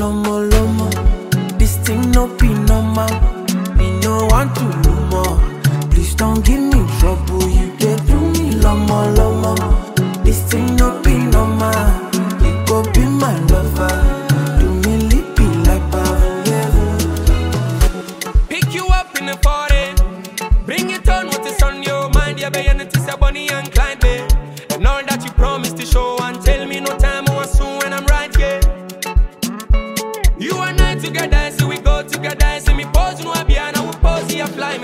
lomo lomo. This thing no be normal. Me no want to no more. Please don't give me trouble. You dey do me lomo lomo.